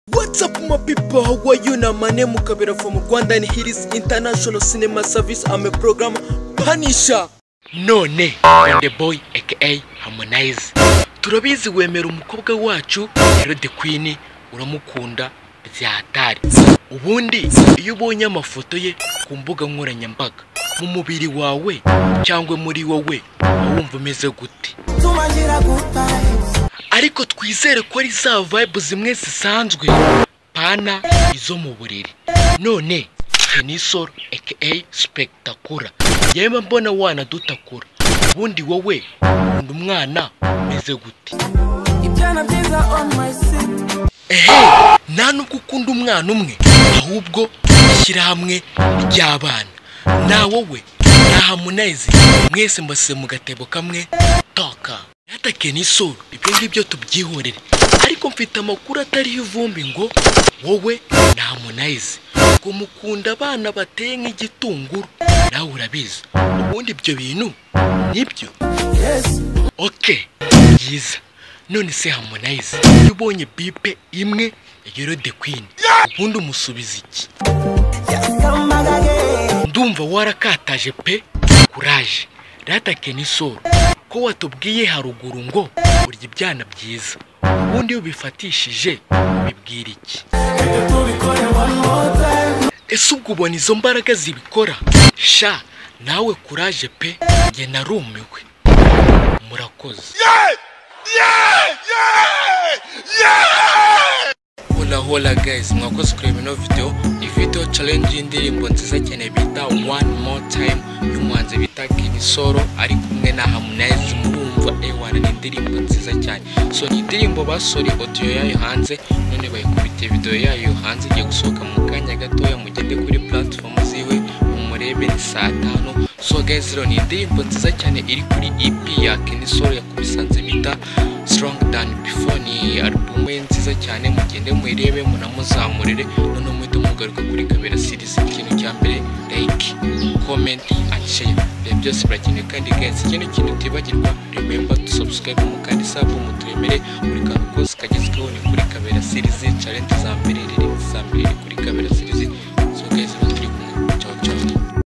What's up my people, how are you? na my name Mukabira from Rwanda and here is International Cinema Service. I'm a program Panisha. none the boy aka harmonize turabizi wemera umukobwa wacu rero the queen uramukunda byatari ubundi iyo ubonye amafoto ye ku mbuga nkoranyambaga mu mubiri wawe cyangwa muri wowe uba wumva umeze gute ariko twizere ko ari za vibe zimwe zisanzwe pana izo mu buriri none tenisoro aka spectacular yemwe mbona wanadutakura ubundi wowe undi umwana umeze gute ibyana byiza on my seat ehe nta nubwo ukunda umwana umwe ahubwo ishyirahamwe ry'abana na wowe na hamunayezi mwese mbasize mu gatebo kamwe toka yatake n'isoro ibyo ngibyo tubyihorere ariko mfite amakuru atariho ivumbi ngo wowe na hamunayezi ngo mukunda abana bateye nk'igitunguru nawe urabizi ubundi ibyo bintu nibyo yes oke byiza none se harmonize iyo ubonye bipe imwe yero de queen ubundi umusubiza iki come back again ndumva warakataje pe kuraje ratake n'isoro ko watubwiye haruguru ngo urya ibyana byiza ubundi iyo ubifatishije bibwira iki tubikore one more time ese ubwo ubona izo mbaraga zibikora sha nawe kuraje pe njye narumiwe murakoze hola hola guys mwakoze kureba ino video iyi video challenge y'indirimbo nziza cyane bita one more time y'umuhanzi bita King Solo ari kumwe na Harmonize murumva ewana ni indirimbo nziza cyane so ni indirimbo basohoye audio yayo hanze none bayikubitiye video yayo hanze igiye gusohoka mu kanya gatoya mugende kuri platform ziwe umurebe ni saa tanu so guys rero ni indirimbo nziza cyane iri kuri EP ya King Solo yakubisanze bita strong than before ni alubumu ye nziza cyane mugende muyirebe munamuzamurire noneho muhite mugaruka kuri kabera series ikintu cya mbere like comment and share ibi byose birakenewe kandi guys ikindi kintu utibagirwa remember to subscribe mu kandi sub muturemere buri kantu kose kagezweho ni kuri kabera series challenge za mbere